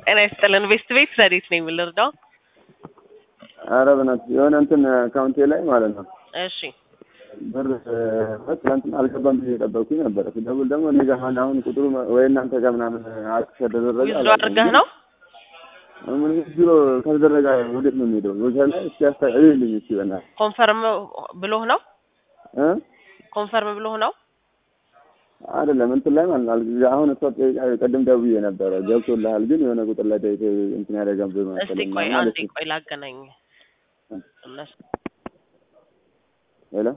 ጤና ይስጥልን። ቤስት ቤት ረዲት ነው የምልርዳው። ኧረ በእናትህ የሆነ እንትን አካውንቴ ላይ ማለት ነው እሺ ብር ትናንትና አልገባም ብዬ የጠበቅኩኝ ነበረ። ስደውል ደግሞ እኔ ጋር አሁን አሁን ቁጥሩ ወይ እናንተ ጋር ምናምን አክስ ከተደረገ ዊዝዶ አድርገህ ነው ምን ቢሮ ከተደረገ ወዴት ነው የሚሄደው? ወዛ ላይ እስኪ ያስታይልኝ እስኪ በእናትህ ኮንፈርም ብሎህ ነው እ ኮንፈርም ብሎህ ነው አይደለም እንትን ላይ ማለት ነው። አሁን እሷ ጠይቃ ቅድም ደውዬ ነበረ ገብቶልሃል፣ ግን የሆነ ቁጥር ላይ ጠይቄ እንትን ያደረገብ እስቲ መሰለኝ ቆይ ማለት አንዴ ነው። ቆይ ላገናኝ እነሱ ሄሎ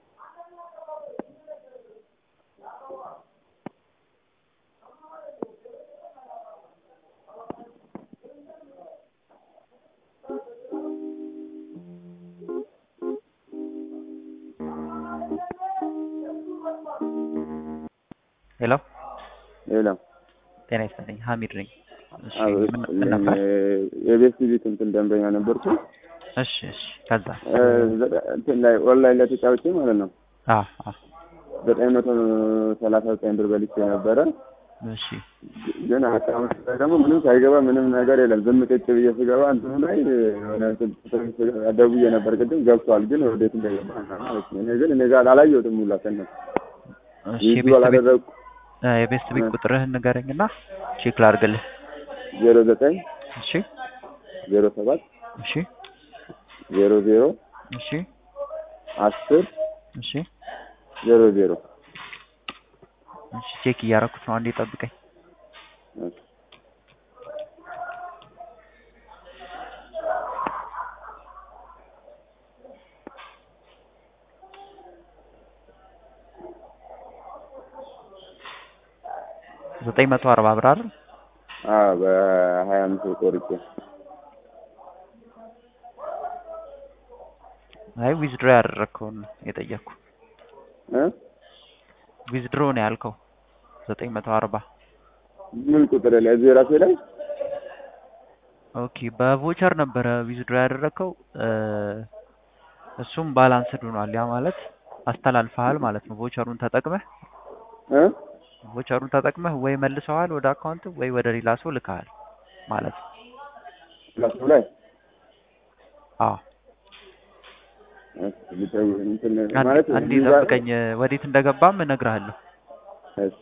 ሄሎ ሄሎ ጤና ይስጥልኝ ሀሚድ ነኝ። እሺ አዎ፣ ምን ምን ነበር? የቤት ቤት እንትን ደንበኛ ነበርኩ። እሺ እሺ ከዛ እ፣ እንትን ላይ ኦንላይን ላይ ተጫውቼ ማለት ነው አ አ ዘጠኝ መቶ ሰላሳ ዘጠኝ ብር በልቼ ነበረ። እሺ ግን አካውንት ላይ ደግሞ ምንም ሳይገባ ምንም ነገር የለም። ዝም ቅጭ ብዬ ስገባ እንትኑ ላይ የሆነ እንትን ደውዬ ነበር ቅድም ገብቷል፣ ግን ወዴት እንደገባ ማለት ነው። እኔ ግን እኔ ጋር አላየሁትም ሁላ ከነ እሺ ይዙ የቤት ቤት አላደረግኩ እ፣ የቤት ቤት ቁጥርህን ንገረኝና ቼክ ላድርግልህ። ዜሮ ዘጠኝ እሺ ዜሮ ሰባት እሺ ዜሮ ዜሮ እሺ አስር እሺ ዜሮ ዜሮ እሺ ቼክ እያደረኩት ነው። አንዴ ጠብቀኝ። ዘጠኝ መቶ አርባ ብር አይደል? አዎ በሀያ አምስት ቆርጬ አይ ዊዝድሮ ያደረግከውን ነው የጠየቅኩ። እ ዊዝድሮ ነው ያልከው ዘጠኝ መቶ አርባ ምን ቁጥር ላይ እዚህ ራሴ ላይ ኦኬ በቮቸር ነበረ ዊዝድሮ ያደረግከው እ፣ እሱም ባላንስድ ሆኗል። ያ ማለት አስተላልፈሃል ማለት ነው። ቮቸሩን ተጠቅመህ እ ቮቸሩን ተጠቅመህ ወይ መልሰዋል ወደ አካውንት ወይ ወደ ሌላ ሰው ልከሃል ማለት ነው። ራሱ ላይ አዎ እሺ፣ ልደውል እንትን አንዴ ማለት አንዴ እዚህ ጋር- ጠብቀኝ፣ ወዴት እንደገባም እነግርሃለሁ። እሺ፣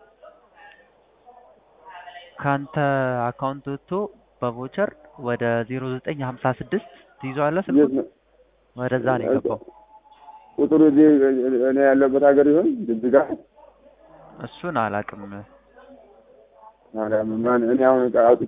ከአንተ አካውንት ወጥቶ በቮቸር ወደ ዜሮ ዘጠኝ ሀምሳ ስድስት ትይዘዋለህ ስልኩን የት ነው? ወደዛ ነው የገባው። ቁጥሩ እዚህ እኔ ያለበት ሀገር ይሆን ጅጅጋ? እሱን አላውቅም። ማርያም ማን እኔ አሁን ዕቃ አውጥቼ